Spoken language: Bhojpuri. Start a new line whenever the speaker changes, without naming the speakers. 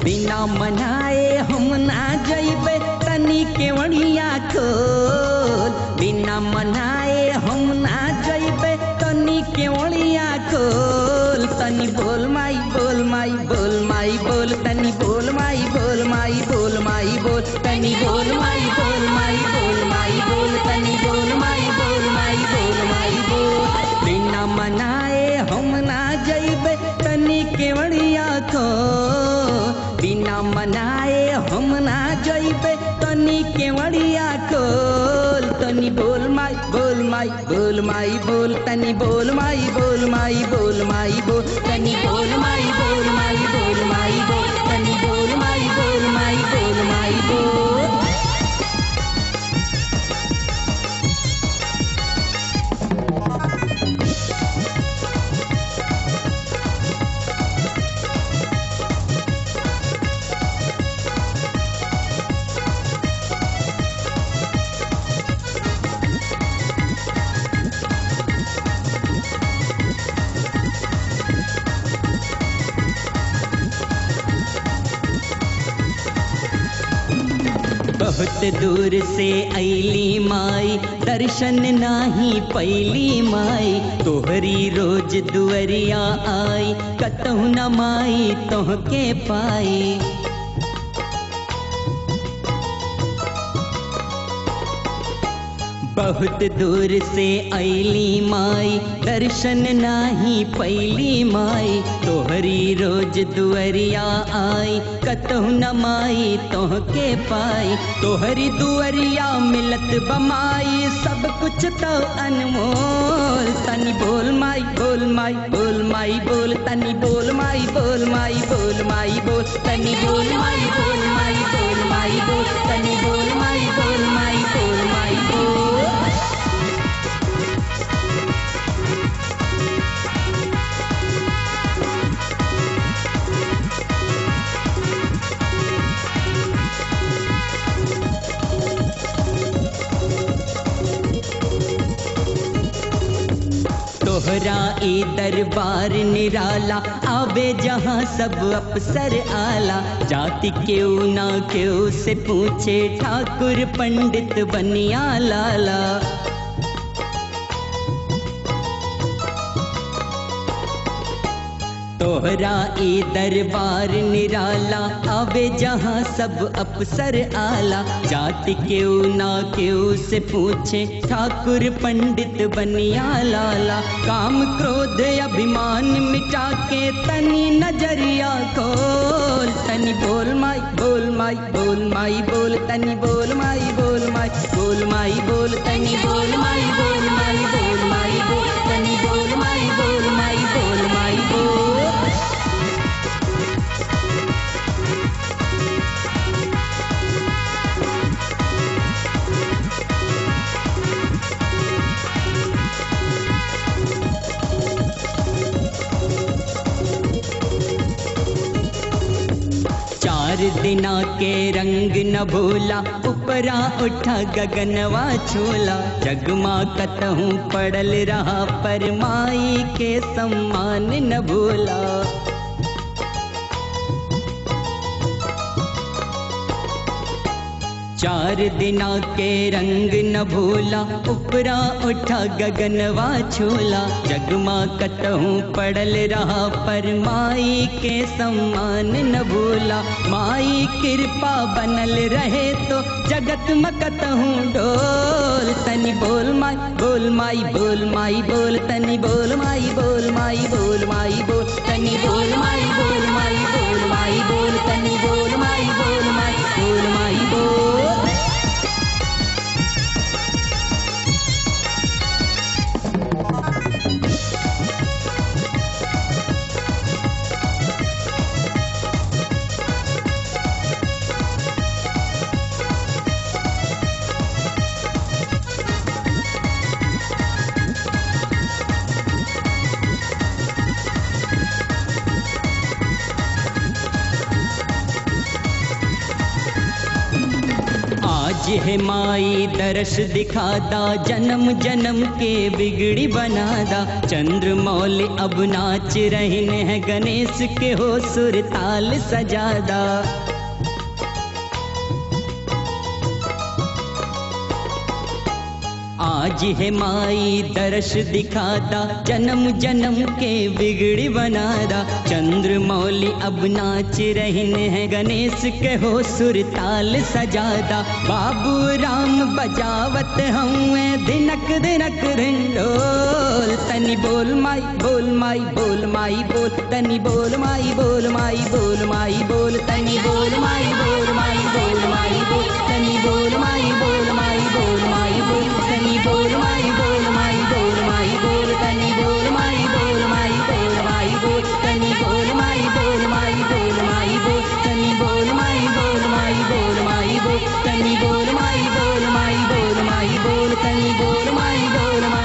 बिना मनाए हम ना जइबे तनी केवड़िया खोल बिना मनाए हम ना जइबे तनी केवड़िया खोल तनी बोल माई बोल माई बोल माई बोल तनी बोल माई बोल माई बोल माई बोल तनी बोल माई बोल माई बोल माई बोल तनी बोल माई बोल माई बोल माई बोल बिना मनाए हम ना जइबे तनी केवड़िया को बिना मनाए हम ना जइबे तनी केवड़िया खोल तनी बोल माई बोल माई बोल माई बोल तनी बोल माई बोल माई बोल माई बोल तनी बोल माई बोल माई बोल माई बोल तनी बोल माई बोल माई बोल माई बोल बहुत दूर से ऐली माई दर्शन नाही पैली माई तोहरी रोज दुअरिया आई कतहु न माई तोहके पाई बहुत दूर से ऐली माई दर्शन नाही पैली माई तोहरी रोज दुअरिया आई कतहु न माई तोहके पाई तोहरी दुअरिया मिलत बमाई सब कुछ तो अनमोल तनी बोल माई बोल माई बोल माई बोल तनी बोल माई बोल माई बोल माई बोल तनी बोल माई बोल माई बोल माई बोल तनी बोल माई बोल माई बोल माई बोल तोहरा ई दरबार निराला आवे जहाँ सब अफसर आला जाति क्यों ना क्यों से पूछे ठाकुर पंडित बनिया लाला तोहरा ई दरबार निराला आवे जहाँ सब अफसर आला जाति क्यों ना क्यों से पूछे ठाकुर पंडित बनिया लाला काम क्रोध अभिमान मिटा के तनी नजरिया खोल तनी बोल माई बोल माई बोल माई बोल तनी बोल माई बोल माई बोल माई बोल तनी बोल माई बोल माई बोल माई बोल तनी बोल माई बोल माई बोल माई बोल चार दिना के रंग न भूला उपरा उठा गगनवा छोला जगमा कतहूँ पड़ल रहा पर माई के सम्मान न भूला चार दिना के रंग न भूला उपरा उठा गगनवा छोला जगमा कतहूँ पड़ल रहा पर माई के सम्मान न भूला माई कृपा बनल रहे तो जगत में कतहूँ डोल तनी बोल माई बोल माई बोल माई बोल तनी बोल माई बोल माई बोल माई बोल तनी बोल माई बोल माई बोल माई बोल तनी बोल माई बोल माई बोल माई बोल है माई दरस दिखादा जन्म जन्म के बिगड़ी बनादा चंद्र मौल अब नाच रहे हैं गणेश के हो सुर ताल सजादा आज है माई दर्श दिखादा जन्म जन्म के बिगड़ी बनादा चंद्र मौली अब नाच रहने हैं गणेश के हो सुर ताल सजादा बाबू राम बजावत हुए दिनक दिनक रिंडोल तनी बोल माई बोल माई बोल माई बोल तनी बोल माई बोल माई बोल माई बोल तनी बोल माई बोल माई बोल माई बोल तनी बोल माई बोल माई बोल माई बोल तनी बोल माई बोल माई बोल माई बोल तनी बोल माई बोल माई बोल माई बोल तनी बोल माई बोल माई बोल माई बोल तनी बोल माई बोल माई बोल माई बोल तनी बोल माई बोल माई बोल माई बोल तनी बोल माई बोल माई